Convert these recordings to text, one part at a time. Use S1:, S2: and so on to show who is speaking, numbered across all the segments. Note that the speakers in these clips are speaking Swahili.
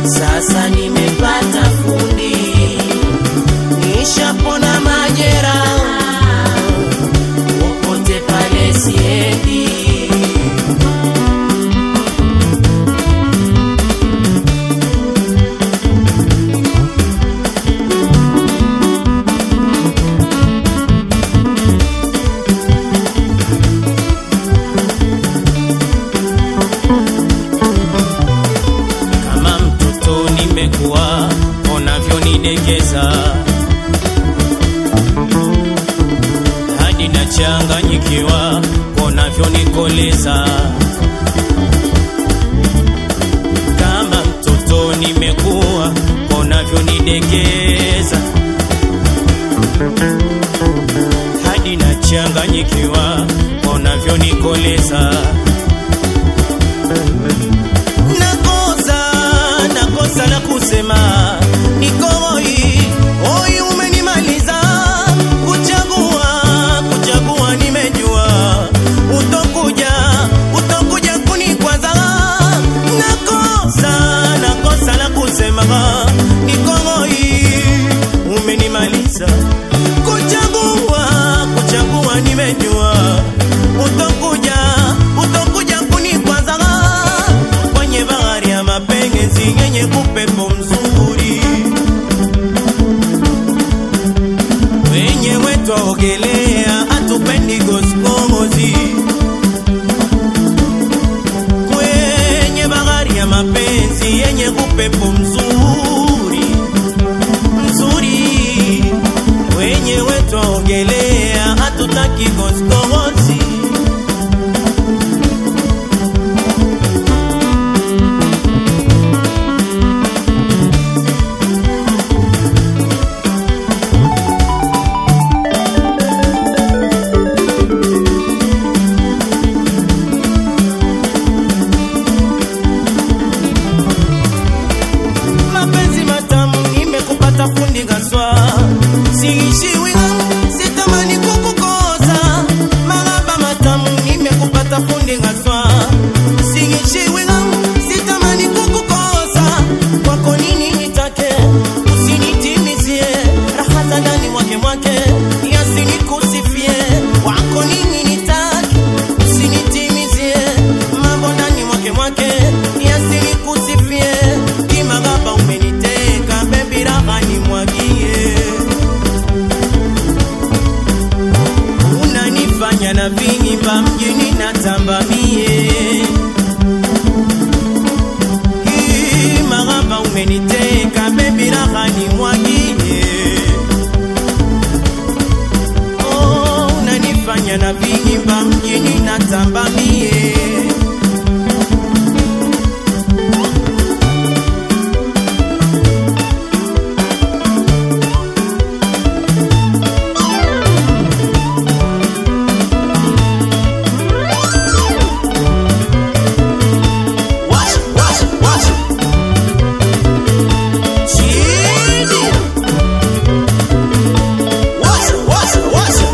S1: sasa nimepata fundi, nishapona majeraha, popote pale siendi. kama mtoto nimekuwa unavyonidekeza hadi nachanganyikiwa unavyonikoleza kama mtoto nimekuwa unavyonidekeza hadi nachanganyikiwa unavyonikoleza nakosa nakosa la kusema nikoi oi umenimaliza kuchagua kuchagua nimejua utokuja utokuja kunikwaza nakosa nakosa la kusema nikoi umenimaliza kuchagua kuchagua nimejua utokuja utokuja kunikwaza kwenye bahari ya mapenzi yenye upepo mzuri wenyewe twaogelea hatupendi goskomozi kwenye bahari ya mapenzi yenye upepo mzuri mzuri wenyewe twaogelea hatutaki goskomozi mapenzi matamu nimekupata fundi gaswa siishiwi sitamani kukukosa maraba matamu nimekupata fundi gaswa siishiwi sitamani kukukosa kwako nini nitake usinitimizie raha za ndani mwake mwake yasinikusifie wako nini nitake usinitimizie mambo ndani mwake mwake yasinikusifie kimagaba umeniteka bebi raha nimwagie unanifanya na vingimba mjini natambamie maraba umeniteka bebi raha nimwagie oh, unanifanya na vingimba mjini natambamie Washa, washa, washa. Chini. Washa, washa, washa.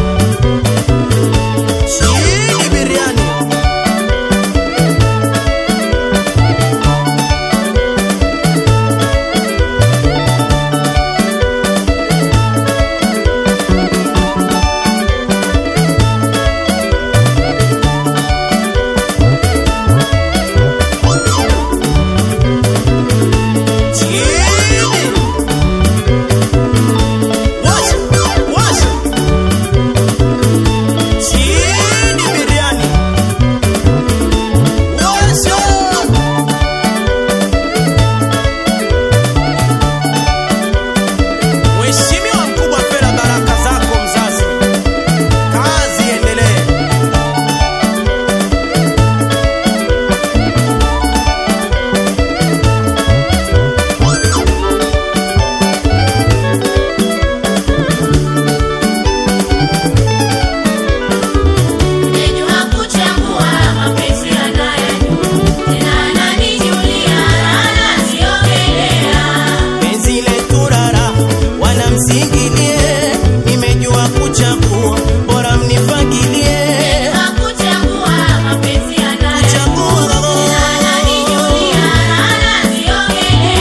S1: Chini biriani. Chini. Washa, washa. Chini biriani. Washa. Mheshimiwa mkubwa Fela, baraka zako mzazi, kazi iendelee.
S2: Nimejua kuchagua mapenzi yanayajua, tena ananijulia, ananiogelea.
S1: penzi letu rara wanamsingilie nimejua kuchagua bora mnifagilie
S2: Nimejua kuchagua mapenzi yanayajua,
S1: chagua
S2: tena ananijulia, ananiogelea.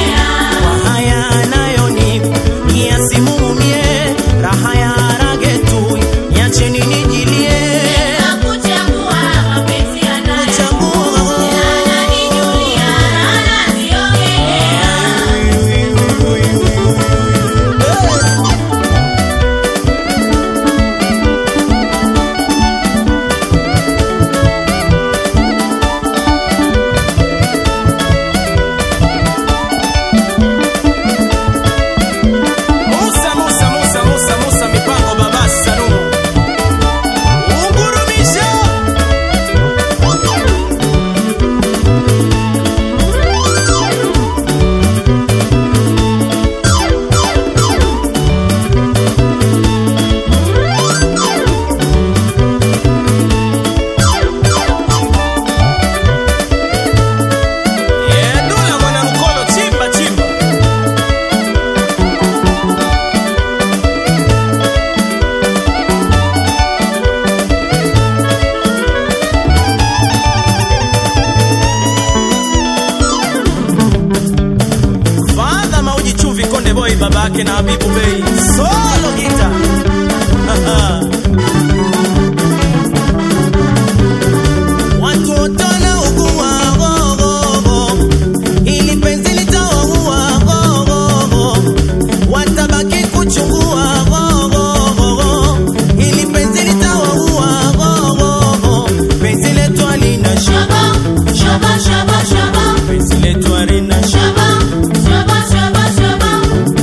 S1: babake na Habibu Bey solo gita watu wote wanaugua gogogo, ili penzi litawaua gogogo, watabaki kuchungua gogogo, ili penzi litawaua gogogo, penzi letu halina shaka,
S2: Shobo, shobo, shobo, shobo.
S1: penzi letu halina shaka.
S2: Shobo, shobo, shobo, shobo.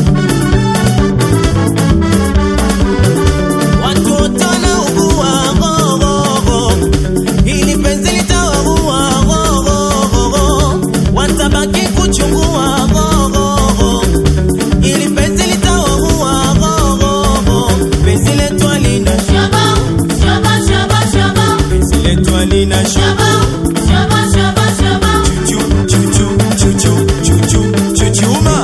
S1: Watu wote wanaugua gogogo, ili penzi litawaua gogogo, watabaki kuchungua gogogo, ili penzi litawaua gogogo, penzi letu halina
S2: Shobo, shobo, shobo, shobo.
S1: penzi letu halina
S2: Shobo, shobo, shobo, shobo.
S1: chuchu chuchu chuchu chuchu chuchuma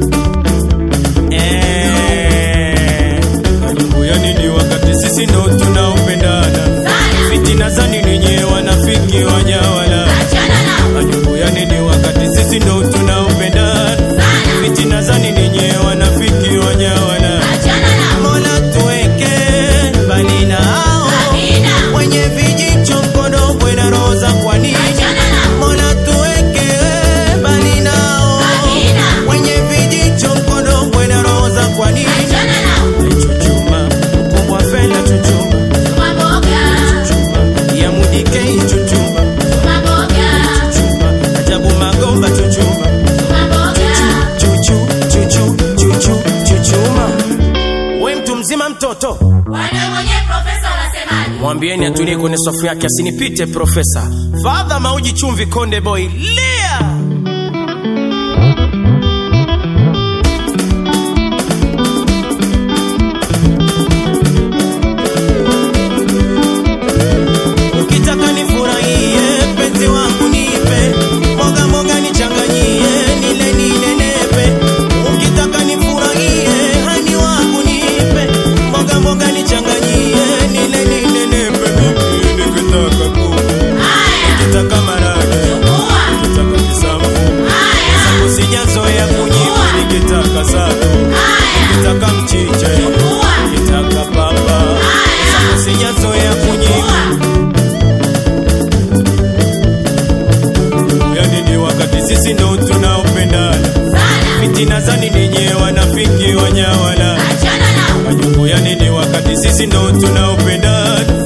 S1: eh, majungu ya nini wakati sisi ndo tunaopendana
S2: Sana.
S1: fitina za nini nyewe wanafiki wanyawala
S2: Achana nao.
S1: majungu ya nini wakati sisi ndo tunaopendana
S2: Sana.
S1: fitina za nini nyewe wanafiki wanyawala
S2: Achana nao.
S1: mola tuweke mbali nao
S2: Amina.
S1: wenye vijicho mkono na roho za kwa nini
S2: Achana nao.
S1: mola tuweke mbali nao
S2: Amina.
S1: wenye vijicho mkono na roho za kwa nini
S2: Achana nao.
S1: chuchuma kubwa fela chuchuma
S2: Chuma mboga.
S1: chuchuma ya mudikei chuchuma
S2: Chuma mboga.
S1: chuchuma ajabu magomba chuchuma
S2: Chuma mboga.
S1: chuchu chuchu chuchu chuchuma we mtu mzima mtoto
S2: Wana mwenye profesa unasemaje?
S1: mwambieni atulie kwenye safu yake asinipite profesa fadha mauji chumvi konde boy lia ukitaka nifurahie penzi wangu nipe mboga mboga nichanganyie nile ninenepe ukitaka nifurahie hani wangu nipe mboga mboga nichanganyie nile ninenepe mimi nikitaka kuku
S2: Haya.
S1: nikitaka marage
S2: Chukua.
S1: nikitaka kisamvu
S2: Haya.
S1: usijazoea kunyima nikitaka satu
S2: Haya.
S1: nikitaka mchicha
S2: Chukua.
S1: nikitaka papa usijazoea kunyima yani ni wakati sisi ndo tunaopendana
S2: Sana.
S1: fitina za nini nyewe wanafiki wanyawala
S2: Achana nao.
S1: majungu yani ni wakati sisi ndo tunaopendana